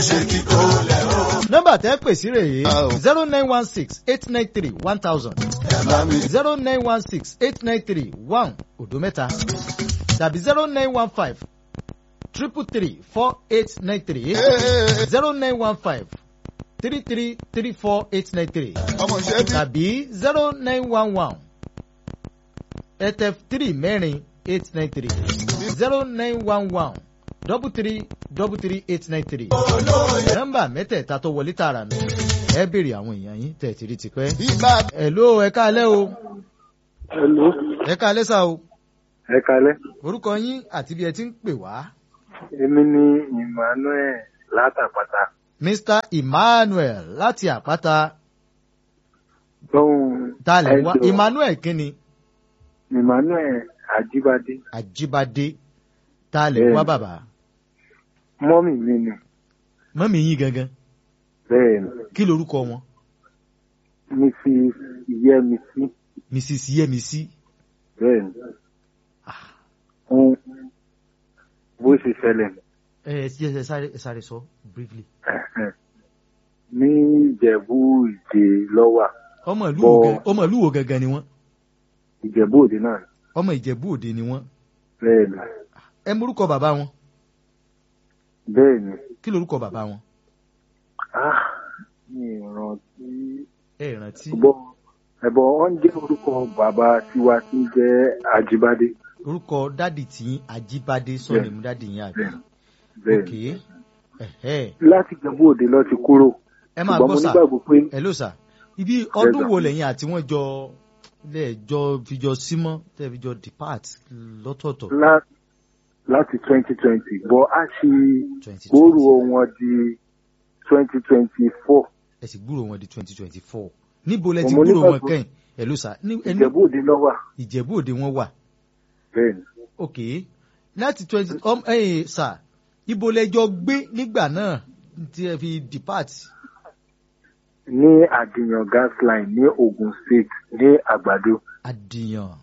ṣe kíkó lẹ̀ o. nọ́mbà tẹ́ pè sí rèé Ah, o. zero nine one six eight nine three one thousand ẹ bá mi zero nine one six eight nine three one òdo mẹ́ta tàbí zero nine one five triple three four eight nine three zero nine one five three three three four eight nine three ọmọ ìṣẹ́ bí. tàbí zero nine one one etf three mẹ́rin eight nine three zero nine one one double three double three eight nine three nọ́mbà mẹ́tẹ̀ẹ̀ta tó wọlé tààrà nù ẹ béèrè àwọn èèyàn yín tẹ̀ tí rí ti pẹ́. ibà Hello ẹ káalẹ́ o Hello, ẹ káalẹ́ sá o ẹ kalẹ́. orúkọ yín àti bí ẹ ti ń pè wá. Èmi ni Emmanuel látàpàtà. Mr Emmanuel láti àpáta Gbọ́hùn talẹ̀ wá ẹjọ́ Emmanuel kínni Emmanuel Ajíbádé. Àjíbádé talẹ̀ Bẹ́ẹ̀ni. wá bàbá Mọ́mì mi ni. mọ́mí yín gangan Bẹ́ẹ̀ni, kí lorúkọ wọn Mrs. Yẹ́misí. Mrs Yẹmisí Bẹ́ẹ̀ni. Ah. Ohun bó ṣe ṣẹlẹ̀ ẹ ẹ ṣe ẹ sáré ẹ sáré sọ briefly. ní Ìjẹ̀bú Ìjè lọ́wà. ọmọ ìlú Bọ́- wo gan- ọmọ ìlú wo gangan ni wọ́n Ìjẹ̀bú Òde náà. ọmọ Ìjẹ̀bú Òde ni wọ́n Bẹ́ẹ̀ni. ẹ morúkọ bàbá wọn Bẹ́ẹ̀ni. kí lorúkọ bàbá wọn Ah, mi ò rántí. ẹ rántí Bọ́ ẹ̀bọ̀ wọ́n jẹ́ orúkọ bàbá tiwa tí ń jẹ́ Ajíbádé. orúkọ dádì tí Àjíbádé sọ̀rọ̀ mú dádì yín àbí Bẹ́ẹ̀ni. ok ẹ̀hẹ́ láti Ìjẹ̀bú Òde lọ ti kúrò. ẹ máa ṣùgbọ́n gbọ́ mo sà nígbàgbọ́ pé hello sà ibi ọdún sà. wo lẹ́yìn àti wọ́n jọ lẹ́ẹ̀jọ fìjọ símọ́ tẹ́ fìjọ depart lọ́tọ̀ọ̀tọ̀ lá- láti twenty twenty bọ́ a ṣe twenty gbòòrò twenty wọn di twenty twenty four ẹ sì gbúrò wọn di twenty twenty four níbo lẹ ti Mo gbúrò wọn nígbàgbọ́- kẹ́yìn hello sà ní ẹni Ìjẹ̀bú Òde lọ́wà Ìjẹ̀bú Òde wọn wà bẹ́ẹ̀ ni ok láti twenty um, ẹyìn sà ibo lẹjọ gbé nígbà náà tí ẹ fi depart ní Àdìyàn gas line ní Ogun State ní Àgbàdo Àdìyàn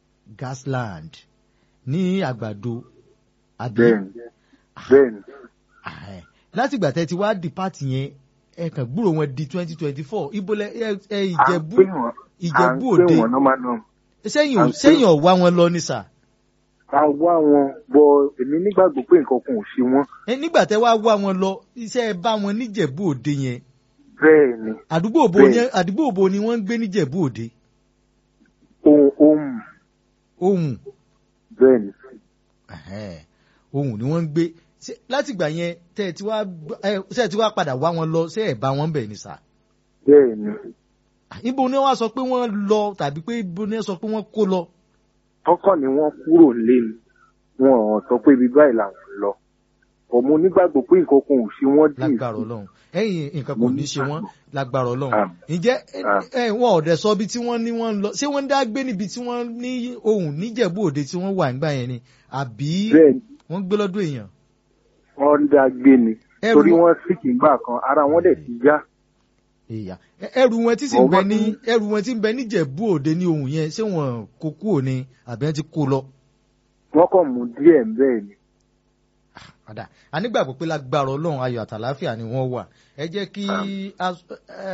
Gasland ní Àgbàdo àbí bẹ́ẹ̀ ni bẹ́ẹ̀ ni Àhẹ́. láti ìgbà tẹ́ ti wá depart yẹn ẹ kàn gbúrò wọn di twenty twenty four ibo lẹ ẹ ẹ à ń Ìjẹ̀bú pè wọ́n à ń Ìjẹ̀bú pè Òde wọ́n normal norm sẹ́yìn à ò ń pè- sẹ́yìn ò wá wọn lọ ní sà a wá wọn bọ èmi nígbàgbọ́ pé nǹkan kan ò ṣe wọ́n ẹ nígbà tẹ́ wá wá wọn lọ iṣẹ́ ẹ bá wọn níjẹ̀bú Òde yẹn bẹ́ẹ̀ ni àdúgbò bo ni Bẹ́ẹ̀. àdúgbò bo ni wọ́n ń gbé níjẹ̀bú Òde ohun ohun ohun bẹ́ẹ̀ ni Ẹ̀hẹ́n. ohun ni wọ́n ń gbé Ṣé- láti ìgbà yẹn tẹ́ ẹ ti wá gbọ́- ẹ ṣé ẹ ti wá padà wá wọn lọ ṣé ẹ bá wọn bẹ̀ ni sà bẹ́ẹ̀ ni ibo ni wọ́n sọ pé wọ́n lọ tàbí pé ibo ni wọ́n sọ pé wọ́n kó lọ tọkàn ni wọ́n kúrò lé mi wọn ò sọ pé ibi báyìí làwọn lọ ọmọ onígbàgbọ́ pé nǹkan kan ò ṣe wọ́n dì lágbára Ọlọ́run ẹ̀yin nǹkan kò ní ṣe wọ́n lágbára Ọlọ́run Àmín. ǹjẹ́ ẹ- Àmín. ẹ wọn ò dẹ̀ sọ ibi tí wọ́n ní wọ́n ń lọ ṣé wọ́n dá gbé níbi tí wọ́n ní ohun níjẹ̀bú Òde tí wọ́n wà nígbà yẹn ni àbí bẹ́ẹ̀ ni wọ́n gbé lọ́dọ̀ èèyàn wọ́n ń dá gbé ni Ẹrù- torí wọ́n sì kì í gbà kan ara wọn dẹ̀ ti já ìyá Ẹ- ẹrù wọn tí sì ń bẹ Ọmọ ní tí- ẹrù wọn tí ń bẹ níjẹ̀bú Òde ní ohun yẹn ṣé wọn kó kúrò ní àbí wọ́n ti kó lọ. wọ́n kàn mú díẹ̀ bẹ́ẹ̀ ni padà a nígbàgbọ́ pé lágbára ọlọ́run ayọ̀ àtàláfíà ni wọ́n wà ẹ jẹ́ kí a-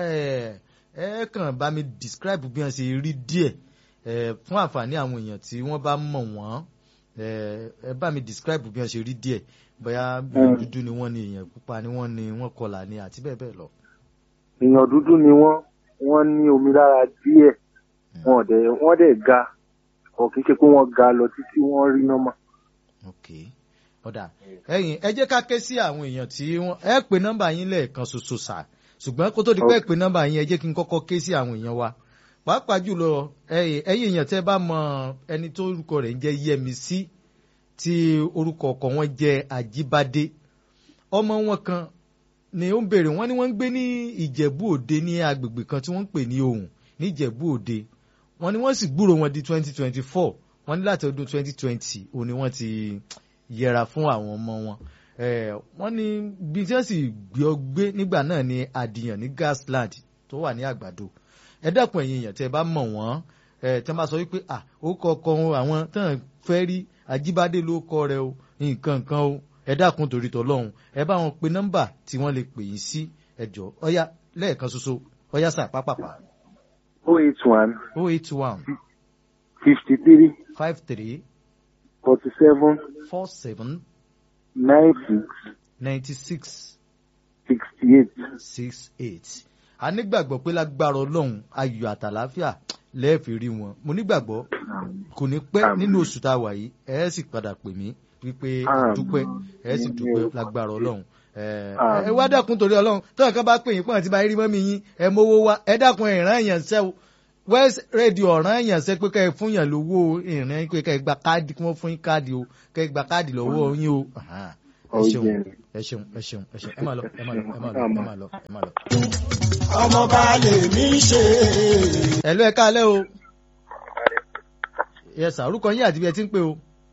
ẹ ẹ kàn bá mi describe bí wọ́n ṣe rí díẹ̀ ẹ fún àǹfààní àwọn èèyàn tí wọ́n bá mọ̀ wọ́n ẹ ẹ bá mi describe bí wọ́n ṣe rí díẹ̀ bóyá èèyàn dúdú ni wọ́n ni èèyàn pupa ni wọ́n ni wọ́n kọlà ni àti bẹ́ẹ̀ bẹ́ẹ̀ lọ. èèyàn dúdú ni wọ́n wọ́n ní omi lára díẹ̀ wọn dẹ̀ wọ́n dẹ̀ ga ọ̀ kì í ṣe pé wọ́n ga lọ títí wọ́n rí nọ́mà ok ọ̀dà ẹ̀yin ẹ jẹ́ ká ké sí àwọn èèyàn tí wọ́n ẹ pè nọ́mbà yín lẹ́ẹ̀kan ṣoṣo sà ṣùgbọ́n kó tó di pé ẹ pè nọ́mbà yín ẹ jẹ́ kí n kọ́kọ́ ké sí àwọn èèyàn wa pàápàá jùlọ ẹ̀yin ẹ̀yin èèyàn tẹ́ bá mọ ẹni tó orúkọ rẹ̀ ń jẹ́ Yẹmisí tí orúkọ ọkọ wọn jẹ́ Àjíbádé ọmọ wọn kan ni ó ń béèrè wọ́n ní wọ́n ń gbé ní Ìjẹ̀bú Òde ní agbègbè kan tí wọ́n ń pè ní Ohùn ní Ìjẹ̀bú Òde wọ́n ní wọ́n sì gbúrò wọn di twenty twenty four wọ́n ní láti ọdún twenty twenty òun ni wọ́n ti yẹra fún àwọn ọmọ wọn Eh, wọ́n ní bí tí wọ́n sì gbé ọ gbé nígbà náà ní Àdìyàn ní Gasland tó wà ní Àgbàdo ẹ dákun ẹ̀yin èèyàn tẹ́ ẹ bá mọ̀ wọ́n ẹ tẹ́ ẹ bá sọ wípé à ó kọ ọkọ wọn àwọn tán fẹ́ rí Ajíbádé ló kọ rẹ o nǹkan kan o ẹ dákun torí tọlọ́run ẹ bá wọn pe nọ́mbà tí wọ́n lè pè yín sí ẹjọ́ ọ̀yá lẹ́ẹ̀kan ṣoṣo ọ̀yá sà pápápá oh eight one oh eight one fifty three five three forty seven four seven nine six ninety six sixty eight. six eight a nígbàgbọ́ pé lágbára ọlọ́run ayọ̀ àtàláfíà lẹ́ẹ̀fì rí wọn mo nígbàgbọ́ kò ní pẹ́ Àmín. nínú oṣù tá a wà yìí ẹ sì padà pè mí wípé Àmín. dúpẹ́ ẹ sì dúpẹ́ lágbára ọlọ́run ẹ Àmín. ẹ wá dákun torí ọlọ́run tọ́yọ̀ kan bá pè yín pọ́n àti bá rí mọ́mí yín ẹ mówó wá ẹ dákun ìran èèyàn sẹ́ o west radio ọ̀ràn èèyàn sẹ́ pé ká ẹ fún yàn lówó ìrìn pé ká ẹ gba káàdì kí wọ́n fún yín káàdì o ká ẹ gba káàdì lọ́wọ́ yín o Ahan. ẹ ṣeun Ọ̀jẹ̀. ẹ ṣeun ẹ ṣeun ẹ ṣeun ẹ máa lọ ẹ máa lọ ẹ máa lọ ẹ máa lọ ẹ máa lọ. ọmọ bá lè mí ṣe. ẹ̀lú ẹ̀ka alẹ́ o. yẹsà orúkọ yín àti bí ẹ ti ń pè o.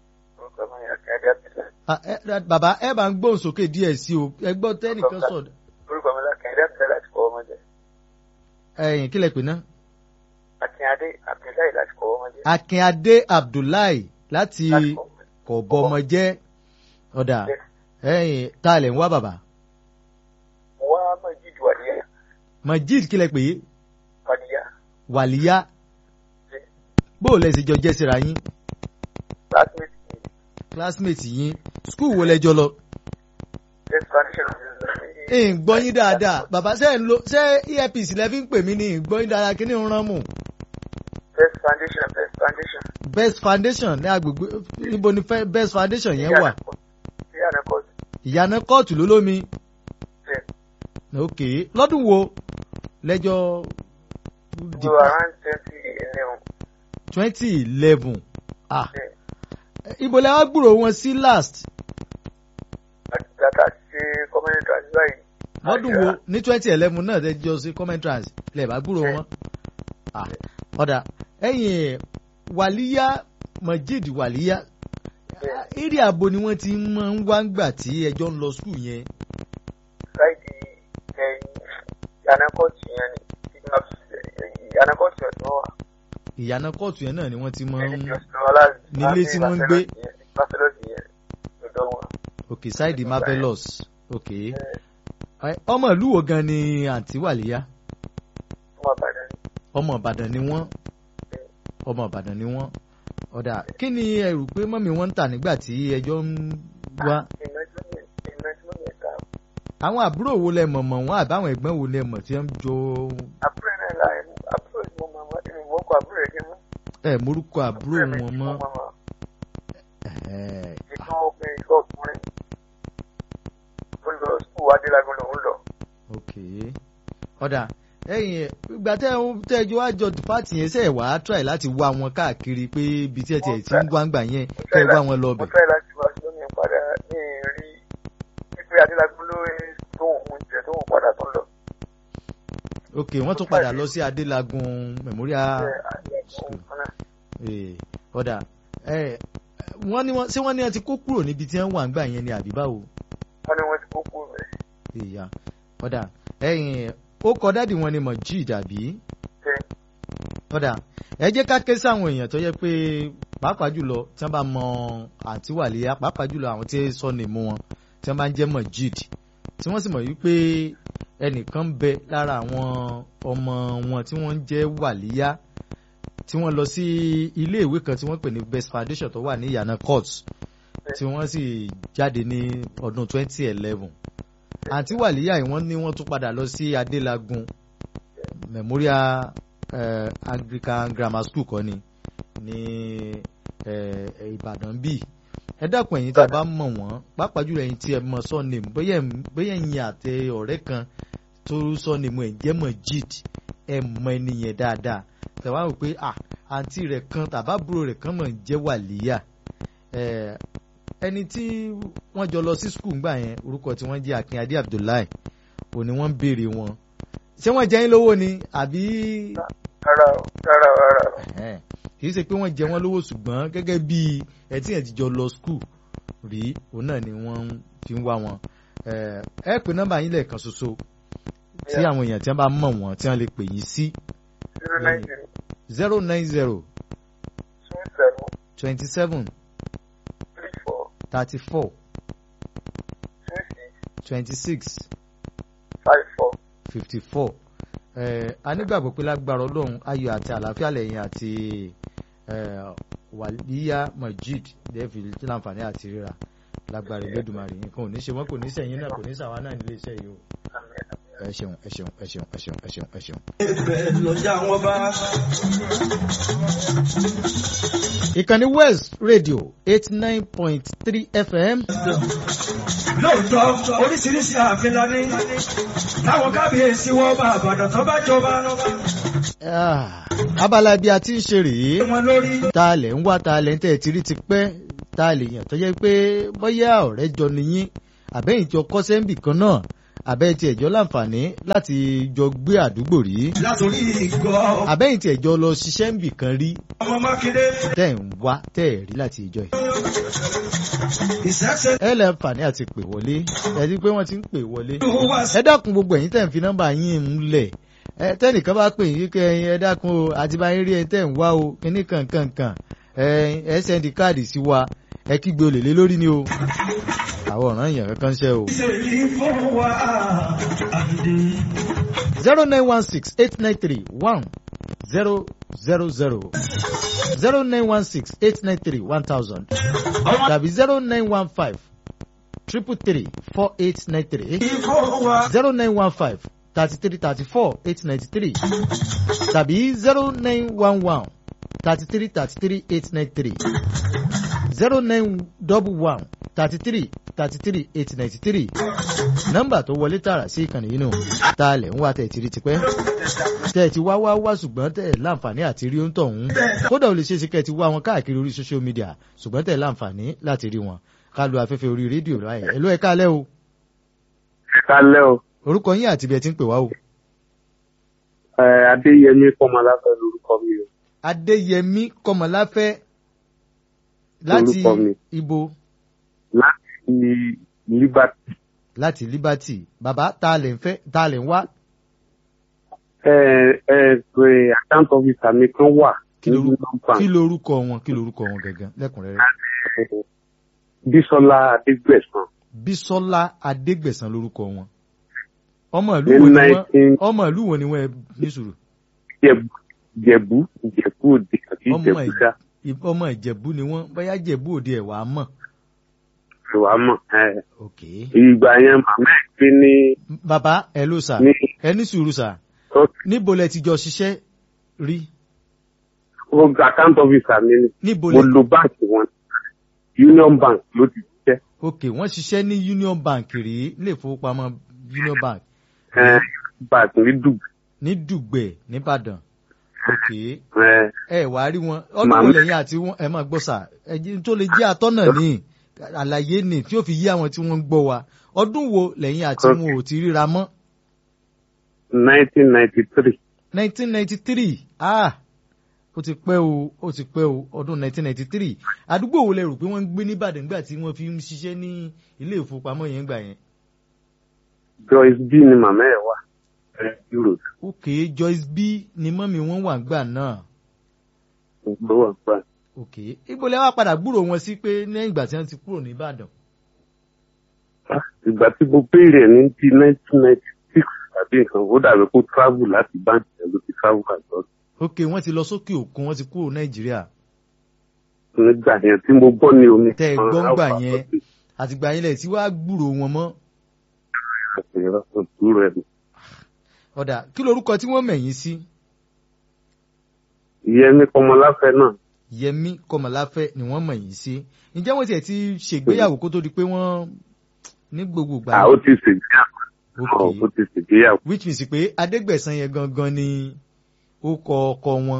Ah, ẹ- ẹ- bàbá ẹ bá ń gbóhùn sókè díẹ̀ sí o ẹ gbọ́ tẹ́nìkan sọ orúkọ mi lákàn ẹ̀dá àbílẹ̀ láti kọ́ ọmọ jẹ ẹ̀yìn kílẹ̀ pè náà. akínyadé abdullahi láti kọ́ ọmọ jẹ akínadé abdullahi láti láti kọ́ ọmọ jẹ. kọ̀bọmọjẹ́ ọ̀dà ẹ̀yìn tá a lẹ̀ ń wá bàbá. mo wá mọ̀ jíjù wàdíyà majid kílẹ̀ pè é wàdíyà wàlíyá bó o lẹ sì jọ jẹ́ síra yín classmate mi classmate yín skul wo lẹjọ lọ. best foundation ń gbọ́ yín dáadáa bàbá ṣe ń lo ṣé earpiece lẹ fi ń pè mí ní ń gbọ́ yín dáadáa kí ni ń rán mù. best foundation best foundation best foundation ní agbègbè níbo ni fẹ́- best foundation yẹn wà sí ànákọ́tù ìyànà kóòtù ló lómi bẹ́ẹ̀ ok lọ́dún wo lẹ́jọ́ so around twenty eleven twenty eleven ah bẹ́ẹ̀ ibo lẹ wá gbúrò wọn sí last àti tata ṣe community advice yìí. lọ́dún wo ní twenty eleven náà lẹ́jọ́ sí commentrans lẹ bá gbúrò wọn ah ọ̀dà ẹ̀yìn wàlíyá majid wàlíyá eré àbò ni wọ́n ti máa ń wá ń gbà tí ẹjọ́ ń lọ skul yẹn láìdí ẹ̀yìn ànákọ́tù yẹn ni ànákọ́tù ọ̀dọ́ wà. ìyànà kóòtù yẹn náà ni wọ́n ti máa ń ní nílé tí wọ́n ń gbé. Barcelona yẹn lọ́dọ̀ wọn. ok side marvelous ok Ẹ, ọmọ ìlú wo gan ni àǹtí wàlíyá Ọmọ Ìbàdàn ni. ọmọ ìbàdàn ni wọ́n ọmọ ìbàdàn ni wọ́n ọ̀dà kí ni ẹ rò pé mọ́mí wọn ń tà nígbà tí ẹjọ́ ń wá Ìmọ̀ tí wọ́n yẹn ìmọ̀ tí wọ́n yẹn ta. àwọn àbúrò wo lẹ mọ̀ mọ̀ wọn àbáwọn ẹ̀gbọ́n wo lẹ mọ̀ tí wọ́n ń jọ Àbúrò náà la ẹnu àbúrò ni mo máa ń wọ́n kọ àbúrò rẹ̀ kí wọ́n. ẹ morúkọ àbúrò wọn mọ́ ẹ, Ìkan obìnrin ìkan ọkùnrin. Ó lọ sùkúù Adélagun lòún lọ. ok ọ̀dà ẹ̀yìn ìgbà tẹ́ ẹ tẹ́jọ́ àjọ pàtì yẹn sẹ́ẹ̀ wá try láti wá wọn káàkiri pé ibi tí ẹ tiẹ̀ ti ń gbàǹgbà yẹn kẹ́ ẹ wá wọn lọ Mo bẹ̀. fẹ́ láti wá sí omi padà ní rí pípé Adélagun ló tó òun jẹ tó òun padà tó lọ. ok wọ́n tún padà lọ sí adélagun memorial Ṣé Adélagun kan náà? Eh, ọ̀dà ẹ wọ́n ní wọ́n ṣé wọ́n ní wọ́n ti kó kúrò níbi tí wọ́n wà ń gbà yẹn ni àbí báwo. Wọ́n ní wọ́n ti kó kúrò rẹ̀. ìyá ọ̀dà ẹ̀yìn ó kọ dádì wọn ni Mojeed àbí. Ṣé ọ̀dà ẹ jẹ́ ká ké sáwọn èèyàn tó yẹ pé pàápàá jùlọ tí wọ́n bá mọ àǹtí wàlíyá pàápàá jùlọ àwọn tí sọ ní mú wọn tí wọ́n bá ń jẹ́ Mojeed tí wọ́n sì mọ̀ wípé ẹnìkan ń bẹ lára àwọn ọmọ wọn tí wọ́n ń jẹ́ wàlíyá tí wọ́n lọ sí ilé ìwé kan tí wọ́n pè ní Best Foundation tó wà ní ìyànà court tí wọ́n sì jáde ní ọdún 2011 àǹtí wàlíyá yìí wọ́n ní wọ́n tún padà lọ sí Adélagun Memorial eh, Anglican Grammar School kọ́ ni ní eh, eh, Ìbàdàn bíi ẹ dákun ẹ̀yin tí a bá mọ̀ wọ́n pàápàá jùlọ ẹ̀yin tí ẹ mọ̀ sọ́ọ̀nìmù bóyá ẹ̀- bóyá ẹ̀yin àti ọ̀rẹ́ kan tó sọ́ọ̀nìmù ẹ̀ jẹ́ Mojeed ẹ mọ ẹni yẹn dáadáa tẹ̀wá rò pé à àǹtí rẹ̀ kan tàbábúrò rẹ̀ kan mọ̀ ń jẹ́ wàlíyà Eh, ẹni tí wọ́n jọ lọ sí skul ńgbà yẹn orúkọ tí wọ́n jẹ́ Akínadé Abdullahi òní wọ́n ń béèrè wọn ṣé wọ́n jẹ́ yín lówó ni àbí rárá o rárá o rárá o. Ẹ̀hẹ́n. kì í ṣe pé wọ́n jẹ wọ́n lówó ṣùgbọ́n gẹ́gẹ́ bí ẹ tí yẹn ti jọ lọ skul rí òun náà ni wọ́n fi ń wá wọn Eh, ẹ pè nọ́mbà yín lẹ́ẹ̀kan ṣoṣo tí Yeah. àwọn èèyàn tí wọ́n bá mọ̀ wọ́n tí wọ́n lè pè yín sí zero nine zero zero nine zero two seven twenty seven three four thirty four two six twenty six five four. fifty four a nígbàgbọ́ pé lágbára ọlọ́run ayọ̀ àti àlàáfíà lẹ́yìn àti eh, wàlíyá majid dẹ́fì tí láǹfààní àti ríra lágbára ìgbẹ́dùmarè nǹkan ò ní ṣe wọ́n kò ní sẹ́yìn náà kò ní sàwọn náà nílé iṣẹ́ yìí o ẹ ṣeun ẹ ṣeun ẹ ṣeun ẹ ṣeun ẹ ṣeun ẹ ṣeun. Ibẹ̀ lọ́jà wọn bá. ìkànnì west radio eight nine point three fm Lóòótọ́ oríṣiríṣi ààfin la ní. Táwọn kábíyèsí wọn bá àbàdàn tó bá jọba. Ah, abala bí a ti ń ṣe rèé Wọn lórí. ta lẹ̀ ń wá ta lẹ̀ ń tẹ̀ tí rí ti pẹ́ ta lè yàn tó jẹ́ pé bóyá ọ̀rẹ́ jọ nìyín àbẹ́yìn jọ kọ́sẹ́ ń bì kan náà àbẹ́ tí ẹ̀jọ́ láǹfààní láti jọ gbé àdúgbò rí Látòrí ìgọ̀ àbẹ́yìn tí ẹ̀jọ́ lọ ṣiṣẹ́ ń bì kan rí ọmọ Mákindé. tẹ̀ ń wá tẹ̀ rí láti ìjọ yìí. Ìṣẹ́ṣẹ́ ẹ lẹ́ àǹfààní àti pè wọlé ẹ ti pé wọ́n ti ń pè wọlé. ló wá sí. ẹ dákun gbogbo ẹ̀yin tẹ̀ ń fi nọ́mbà yín ń lẹ̀ ẹ tẹ́nìkan bá pè yín kẹ́ ẹyin ẹ dákun o àti bá yín rí ẹ tẹ̀ ń wá o kíní kankankan ẹ ẹ sẹ́ndì káàdì sí wa ẹ kígbe olè lé lórí ni o àwọn ọ̀ràn èèyàn kankan ṣe o. Ṣèlú fún wa àdé. zero nine one six eight nine three one zero zero zero zero nine one six eight nine three one thousand tàbí zero nine one five triple three four eight nine three Fún wa. zero nine one five thirty three thirty four eight ninety three tàbí zero nine one one thirty three thirty three eight nine three zero nine double one thirty three thirty three eight ninety three nọ́mbà tó wọlé tààrà sí ìkànnì yìí nù tá a lẹ̀ ń wá tẹ̀ tí rí tipẹ́ tẹ̀ tí wá wá wá ṣùgbọ́n tẹ̀ láǹfààní àti rí oúntọ̀ ọ̀hún kódà ó lè ṣeé ṣe kẹ́ ẹ ti wá wọn káàkiri orí social media ṣùgbọ́n tẹ̀ láǹfààní láti rí wọn ká lu afẹ́fẹ́ orí rédíò láyẹ̀ ẹ̀ ló ẹ̀ kálẹ̀ o kálẹ́ o orúkọ yín àti ibi ẹ ti ń pè wá o. ẹ, adéyẹmí kọmọláfẹ́ lórúkọ mi o adéyẹmí kọmọláfẹ́ láti Orúkọ mi. ibo láti liberty láti liberty bàbá tá a lè ń fẹ́ tá a lè ń wá ẹ ẹ pé account officer mi kan wà kí ní lorúkọ nọ́mbà kí lorúkọ wọn kí lorúkọ wọn gangan lẹ́kùnrẹ́rẹ́ bísọ́lá adégbèsán bísọ́lá adégbèsán lorúkọ wọn ọmọ ìlú ní wo ni wọn nineteen ọmọ ìlú wo ni wọn ẹ ní sùúrù jẹ̀bú jẹ̀bú jẹ̀bú òde àti ọmọ jẹ̀bú dá Ì- ọmọ ìjẹ̀bú ni wọn bóyá jẹ̀bú òde ẹ̀ wàá mọ̀ ìwà mọ̀ ẹ ok ìgbà yẹn màmá ẹ̀ gbé ní bàbá ẹ ló sà ní ẹ ní sùúrù sà níbo lẹ ti jọ ṣiṣẹ́ rí ọgbà account officer mi ni níbo mo lẹ lo báǹkì wọn union bank ló ti ṣiṣẹ́ ok wọ́n ṣiṣẹ́ ní union bank rí ilé ìfowópamọ́ union bank ẹ bank ní dùgbò ní dùgbẹ̀ nìbàdàn ok ẹ ẹ wà á rí wọn ọdún Màmá- wo lẹ́yìn àti wọn ẹ máa gbọ́ sà ẹjẹ tó lè jẹ́ atọ́nà ní àlàyé ní tí ó fi yí àwọn tí wọ́n ń gbọ́ wa ọdún wo lẹ́yìn àti Ok. wọn ò ti ríra mọ́ nineteen ninety three nineteen ninety three ah ó ti pẹ́ o ó ti pẹ́ o ọdún nineteen ninety three àdúgbò wo lẹ rò pé wọ́n ń gbé nìbàdàn nígbà tí wọ́n fi ń ṣiṣẹ́ ní ilé ìfowópamọ́ yẹn gbà yẹn Joyce B ni màmá ẹ̀ wà ẹ Europe ok Joyce B ni mọ́mí wọn wà gbà náà ló wà gbà. ok ibo lẹ wá padà gbúrò wọn sí pé lẹ́yìn ìgbà tí wọ́n ti kúrò nìbàdàn ìgbà tí mo béèrè ẹ̀ ní ti nineteen ninety six tàbí nǹkan ó dàbí kó travel láti báńkì ẹ̀ ló ti travel àjọ ok wọ́n ti lọ sókè òkun wọ́n ti kúrò nàìjíríà nígbà yẹn tí mo gbọ́ ní omi. Tẹ́ ẹ gbọ́ kan, ńgbà Alpha yẹn. Hotel, àtìgbà yẹn lẹ̀ tí wàá gbúrò wọn mọ́ àti ìrọ̀sọ̀ dúró ẹ̀. ọ̀dà kí lorúkọ tí wọ́n mẹ̀yìn sí ìyẹn ní kọmọláfẹ́ náà yẹmí kọmọláfẹ́ ni wọ́n mẹ̀yìn sí ǹjẹ́ wọ́n tiẹ̀ ti ṣègbéyàwó kó tó di pé wọ́n ní gbogbo ìgbà à ó ti ṣègbéyàwó ok ó ti ṣègbéyàwó. which means pé adégbẹ̀sán yẹn gangan ni ó kọ ọkọ wọn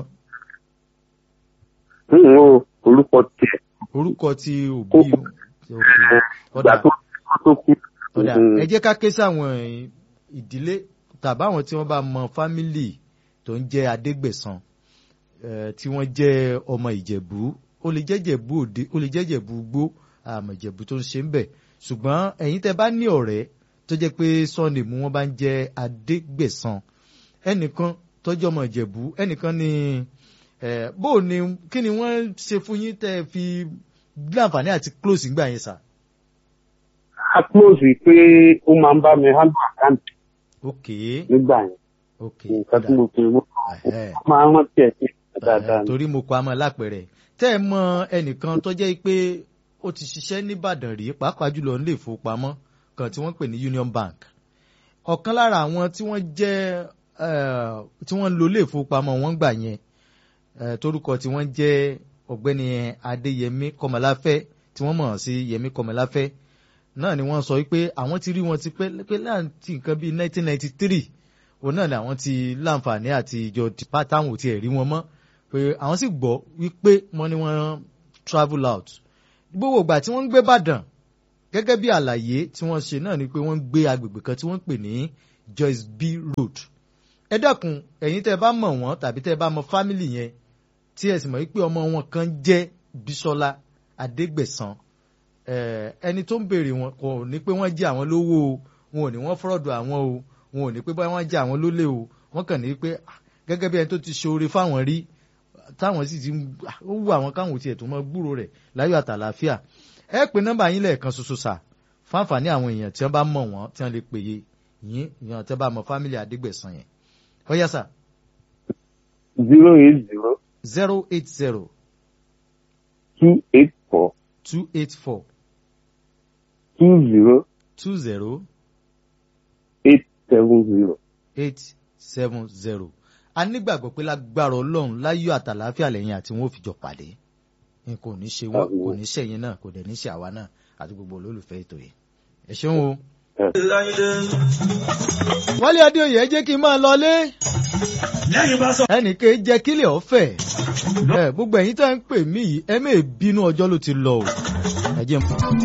n ò orúkọ tiẹ̀ orúkọ tí òbí ok ìgbà ọ̀dà tó tó kú. ọ̀dà Mm. ẹ jẹ́ ká ké sáwọn ìdílé tàbáwọn tí wọ́n bá mọ fámìlì tó ń jẹ́ adégbèsán eh, tí wọ́n jẹ́ ọmọ ìjẹ̀bú ó lè jẹ́ jẹ̀bú òde ó lè jẹ́ jẹ̀bú gbó àmọ̀ ìjẹ̀bú tó ń ṣe ń bẹ̀ ṣùgbọ́n ẹ̀yin tẹ́ bá ní ọ̀rẹ́ tó jẹ́ pé sunday mú wọn bá ń jẹ́ adégbèsán ẹnìkan tọ́jú ọmọ ìjẹ̀bú ẹnìkan ní eh, bó o ní kí ni wọ́n ṣe fún yín tẹ́ fi láǹfààní àti close ńgbà yẹn sà. a close pé ó máa ń bá mi handle account ok nígbà yẹn ok nǹkan tí mo fi mú Ẹ̀hẹ́. máa ń rántí ẹ̀ sí dáadáa ni. torí mo kọ àmọ́ lápẹ̀rẹ̀ tẹ́ ẹ mọ ẹnìkan tó jẹ́ pé ó ti ṣiṣẹ́ nìbàdàn rí pàápàá jùlọ nílé ìfowópamọ́ kan tí wọ́n pè ní Union Bank ọ̀kan lára àwọn tí wọ́n jẹ́ eh, tí wọ́n ń lo ilé ìfowópamọ́ wọn gbà yẹn eh, torúkọ tí wọ́n jẹ́ ọ̀gbẹ́ni Adéyẹmí Kọmọláfẹ́ tí wọ́n mọ̀ sí Yẹmí Kọmọláfẹ́ náà ni wọ́n sọ wípé àwọn ti rí wọn ti pẹ́ pé láti nǹkan bíi 1993 òun náà ni àwọn ti láǹfààní àti ìjọ tìpá táwọn ò tiẹ̀ rí wọn mọ́ pé àwọn sì gbọ́ wípé wọ́n ní wọ́n travel out gbogbo ìgbà tí wọ́n ń gbé Ìbàdàn gẹ́gẹ́ bí àlàyé tí wọ́n ṣe náà ni pé wọ́n ń gbé agbègbè kan tí wọ́n ń pè ní Joyce B Road ẹ dákun ẹ̀yin tẹ́ ẹ bá mọ̀ wọ́n tàbí tẹ́ ẹ bá mọ̀ fámìlì yẹn tí ẹ sì mọ̀ wípé ọmọ wọn kan jẹ́ Bísọ́lá Adégbèsán eh, ẹni tó ń béèrè wọn kò ní pé wọ́n jẹ́ àwọn lówó o wọn ò ní wọ́n fọ́rọ̀dọ̀ àwọn o wọn ò ní pé báyọ̀ wọ́n jẹ́ àwọn lólè o wọ́n kàn ní pé ah, gẹ́gẹ́ bí ẹni tó ti ṣoore fáwọn rí táwọn sì ti ń ah, ó wù àwọn káwọn tiẹ̀ tó mọ gbúrò rẹ̀ láyọ̀ àtàlàáfíà ẹ pè nọ́mbà yín lẹ́ẹ̀kan ṣoṣo sà fáǹfààní àwọn èèyàn tí wọ́n bá mọ̀ wọ́n tí wọ́n lè pè yé yín èèyàn tí wọ́n bá mọ̀ fámìlì Adégbèsán yẹn ó yá sà zero eight zero zero eight zero two eight four two eight four two zero two zero eight seven zero. eight seven zero a nígbàgbọ́ pé lágbára ọlọ́run láyọ̀ àtàlàáfíà lẹ́yìn àti wọn ò fi jọ pàdé nǹkan ò ní ṣe wọ́n kò ní ṣe yín náà kò dẹ̀ ní ṣe àwa náà àti gbogbo olólùfẹ́ ètò yìí ẹ ṣeun o. láyé wálé adéoyè ẹ jẹ́ kí n máa lọlé lẹ́yìn bá sọ. ẹnìkan jẹ́ kílẹ̀ ọ̀fẹ́ ẹ gbogbo ẹ̀yin tá ń pè mí yìí ẹ mẹ́ẹ̀ bínú ọjọ́ ló ti lọ o ẹ jẹ́ n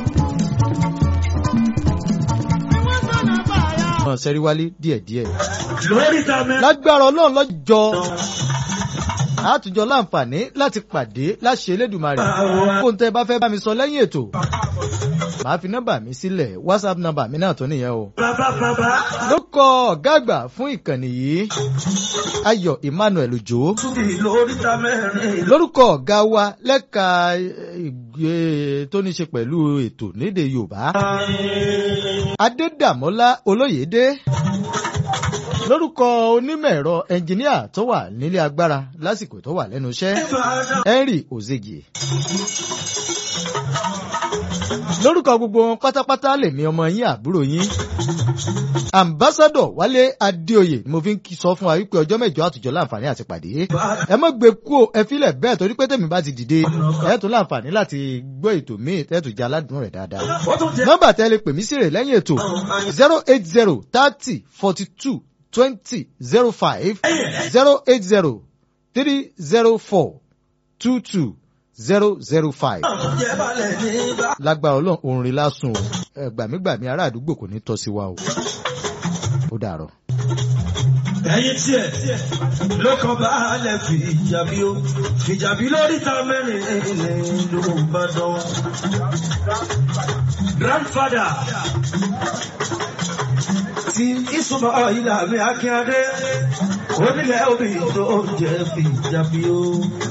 mọ̀ sẹ́rí wálé díẹ̀díẹ̀ lórí ta mẹ́. lágbára ọlọ́run lọ́jọ́ àtúnjọ láǹfààní láti pàdé láṣẹ elédùnmarè kó n tẹ́ bá fẹ́ bá mi sọ lẹ́yìn ètò màá fi nọ́mbà mi sílẹ̀ whatsapp nọ́mbà mi náà tó nìyẹn o. bàbá bàbá. ló kọ ọ̀gá àgbà fún ìkànnì yìí ayọ̀ emmanuel ojo túbí lórí ta mẹ́rin. lórúkọ ọ̀gá wa lẹ́ka ìgbé tó ní ṣe pẹ̀lú ètò nídìí yorùbá adédàmọ́lá olóyèdè lórúkọ onímọ̀ ẹ̀rọ ẹnjìníà tó wà nílé agbára lásìkò tó wà lẹ́nu iṣẹ́ henry ozegie lórúkọ gbogbo wọn pátápátá lèmi ọmọ yín àbúrò yín ambassadọ wálé adéoyè ni mo fi ń kí sọ fún wa wípé ọjọ́ mẹ́jọ àtùjọ láǹfààní àti pàdé ẹ mọ́ gbé kú o ẹ filẹ̀ bẹ́ẹ̀ torí pé tèmi bá ti dìde ẹ tún láǹfààní láti gbọ́ ètò míì ẹ tún jẹ́ aládùn rẹ̀ dáadáa ó tún jẹ́. nọ́mbà tẹ́ lè pè mí sí rè lẹ́yìn ètò zero eight zero thirty forty two twenty zero five zero eight zero three zero four two two zero zero five jẹ́ balẹ̀ ní bá. lágbára ọlọ́run òun rí lásùn o ẹ gbàmígbàmí ará àdúgbò kò ní tọ́ sí wa o ó dàrọ̀. ẹyin tiẹ̀ ló kàn bá alẹ́ fìjàbí o fìjàbí lórí ta mẹ́rin ní ló bá dán. grandfather ti ìsúnmọ́ ìlà mi akínyadé onílẹ̀ òbí tó jẹ́ fìjàbí o.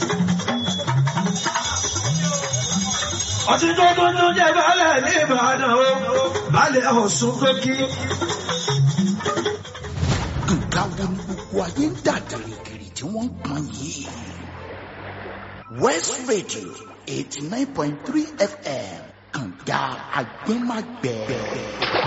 ọtí tó tó tó jẹ́ balẹ̀ ní ìbàdàn o balẹ̀ ọ̀sùn tó kí. nǹkan wo ni gbogbo ayé ń dà gìrìgìrì tí wọ́n ń pọn yìí. west radio eighty nine point three fm kànga agbẹ́magbẹ́.